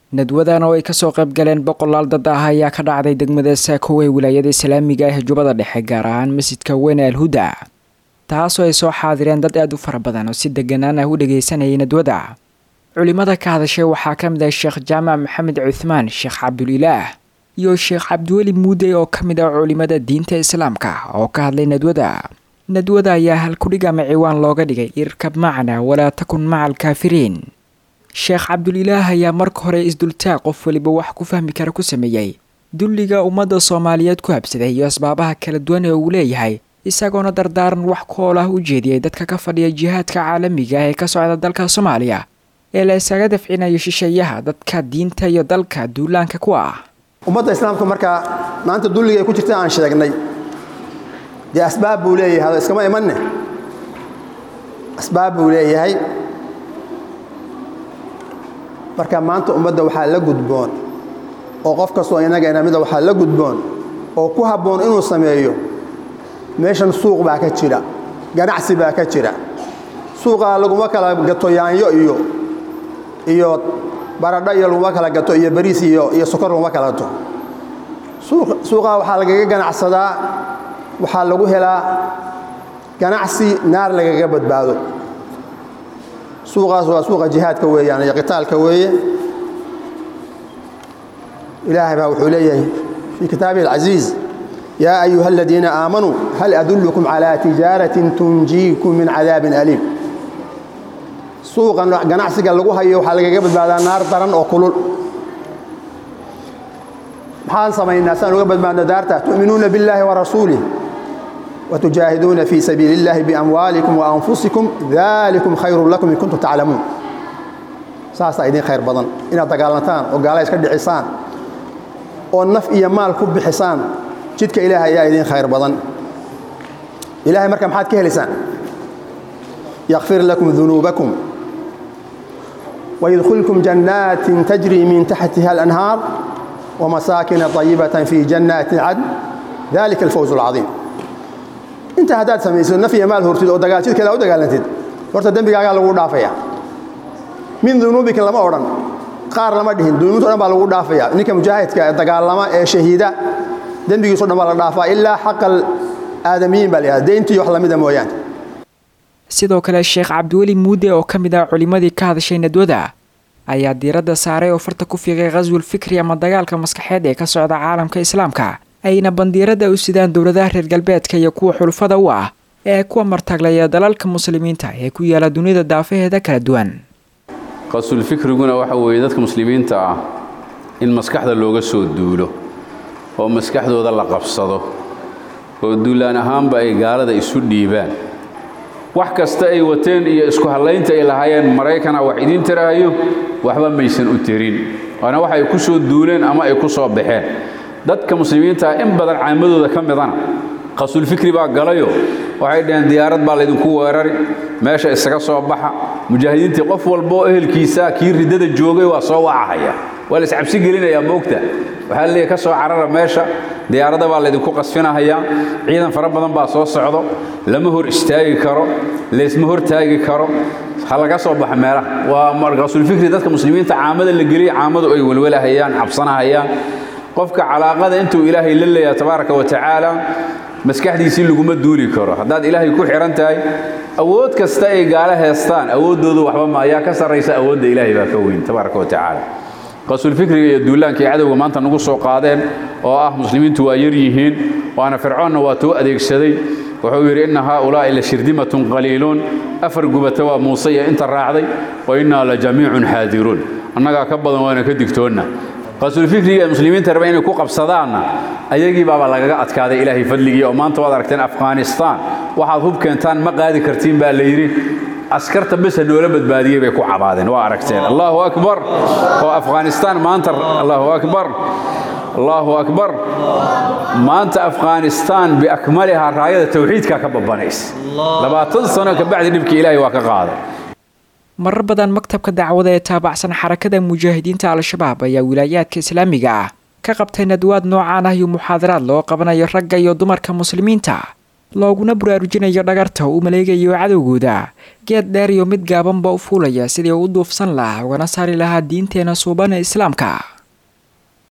nadwadan oo ay kasoo qayb galeen boqolaal dad ah ayaa ka dhacday degmada saako ee wilaayada islaamiga ah jubbada dhexe gaar ahaan masjidka weyne alhuda taasoo ay soo xaadireen dad aada u fara badan oo si deganaan ah u dhageysanayay nadwada culimada ka hadashay waxaa ka mid ah sheekh jaamac maxamed cuthmaan sheekh cabdulilaah iyo sheekh cabdiweli muude oo ka mid ah culimada diinta islaamka oo ka hadlay nadwada nadwada ayaa halkudhig ama ciwaan looga dhigay irkab macna walaa takun maca alkaafiriin sheekh cabdulilaah ayaa marka hore isdultaag qof weliba wax ku fahmi kara ku sameeyey dulliga ummadda soomaaliyeed ku habsaday iyo asbaabaha kala duwan ee uu leeyahay isagoona dardaaran wax kool ah u jeediyey dadka ka fadhiya jihaadka caalamiga ah ee ka socda dalka soomaaliya ee la isaga dafcinayo shisheeyaha dadka diinta iyo dalka duulaanka ku ah ummadda islaamka markaa maanta dulliga ay ku jirta aan sheegnay dee asbaab buu leeyahay hada iskama imanne asbaab buu leeyahay marka maanta ummadda waxaa la gudboon oo qof kastoo inaga inamida waxaa la gudboon oo ku habboon inuu sameeyo meeshan suuq baa ka jira ganacsi baa ka jira suuqaa laguma kala gato yaanyo iyo iyo baradho iyo laguma kala gato iyo bariis iyo iyo sokor laguma kala gato suuqaa waxaa lagaga ganacsadaa waxaa lagu helaa ganacsi naar lagaga badbaado suuqaas waa suuqa jihaadka weeyaan iyo qitaalka weeye ilaahay baa wuxuu leeyahay fii kitaabihi alcasiiz yaa ayuha aladiina aamanuu hal adullukum calaa tijaaratin tunjiikum min cadaabin aliim suuqan ganacsiga lagu hayo waxaa lagaga badbaadaa naar daran oo kulul maxaan samaynaa saan uga badbaadno daarta tu'minuuna billaahi wa rasuulih وتجاهدون في سبيل الله بأموالكم وأنفسكم ذلكم خير لكم إن كنتم تعلمون ساسا إذن خير بدن إن دقالتان وقالا يسكد عسان والنف إيا مال كب حسان جدك إله يا إذن خير بدن إلهي مركم حاد كهلسان يغفر لكم ذنوبكم ويدخلكم جنات تجري من تحتها الأنهار ومساكن طيبة في جنات عدن ذلك الفوز العظيم inta haddaad samayso naf iyo maal hortid oo dagaaljidkeeda u dagaalantid horta dembigaagaa lagu dhaafaya min dunuubikin lama odhan qaar lama dhihin dunuubta o dhan baa lagu dhaafaya ninka mujaahidka ee dagaalama ee shahiida dembigiiso dhan baa la dhaafaa ilaa xaqal aadamiyiin baa la yihahda deyntii wax lamida mooyaane sidoo kale sheekh cabdiweli muude oo ka mid ah culimmadii ka hadashay nadwada ayaa diiradda saaray oo farta ku fiiqay khaswul fikri ama dagaalka maskaxeed ee ka socda caalamka islaamka ayna bandiirada u sidaan dowladaha reer galbeedka iyo kuwa xulufada u ah ee kuwa martaaglaya dalalka muslimiinta ee ku yaala dunida daafaheeda kala duwan qasulfikriguna waxa weeye dadka muslimiinta ah in maskaxda looga soo duulo oo maskaxdooda la qabsado oo duulaan ahaanba ay gaalada isu dhiibaan wax kasta ay wateen iyo isku hallaynta ay lahaayeen maraykana wax idiin tiraayo waxba maysan u tirin waana wax ay ku soo duuleen ama ay ku soo baxeen dadka muslimiinta in badan caamadooda ka midana qasulfikri baa galayo waxay dhaheen diyaarad baa laydinku weerari meesha isaga soo baxa mujaahidiintii qof walboo ehelkiisa kii riddada joogay waa soo wacahaya waa la iscabsi gelinayaa moogta waxaa leeyahy ka soo carara meesha diyaaradda baa laydinku qasfinahayaa ciidan fara badan baa soo socdo lama hor istaagi karo laysma hor taagi karo ha laga soo baxa meelaha waa qasulfikri dadka muslimiinta caamada la geliya caamadu ay welwelahayaan cabsanahayaan qofka calaaqada intuu ilaahay la leeyaha tabaaraka wa tacaala maskaxdiisii laguma duuli karo haddaad ilaahay ku xihan tahay awood kasta ay gaalo heestaan awooddoodu waxba ma ayaa ka sarraysa awoodda ilaahay baa ka weyn tabaaraka wa tacaala qasulfikriga iyo duulaanka ay cadowga maanta nagu soo qaadeen oo ah muslimiintu waa yar yihiin waana fircoonna waa tuu adeegsaday wuxuu yidhi inna haaulaa'i la shirdimatun qaliiluun afar gubata waa muuse iyo inta raacday wa innaa la jamiicun xaadiruun annagaa ka badan waana ka digtoonna qasulfikriga ee muslimiinta raba inay ku qabsadaanna ayagii baaba lagaga adkaaday ilaahay fadligii oo maanta waad aragteen afghanistaan waxaad hub keentaan ma qaadi kartiin baa la yidhi askarta besa noola badbaadiyey bay ku cabaadeen waa aragteen allahu akbar oo afghanistaan maanta allahu akbar allahu akbar maanta afghanistaan biakmalihaa raayada tawxiidka ka babanaysa labaatan sano kabacdi dhibkii ilaahay waa ka qaaday marar badan maktabka dacwada ee taabacsan xarakada mujaahidiinta al-shabaab ayaa wilaayaadka islaamiga ah ka qabtay nadwaad noocaan ah iyo muxaadaraad loo qabanayo ragga iyo dumarka muslimiinta looguna baraarujinayo dhagarta uu maleegayo cadowgooda geed dheer iyo mid gaabanba u fuulaya sidii u duufsan lahaa ugana saari lahaa diinteena suuban ee islaamka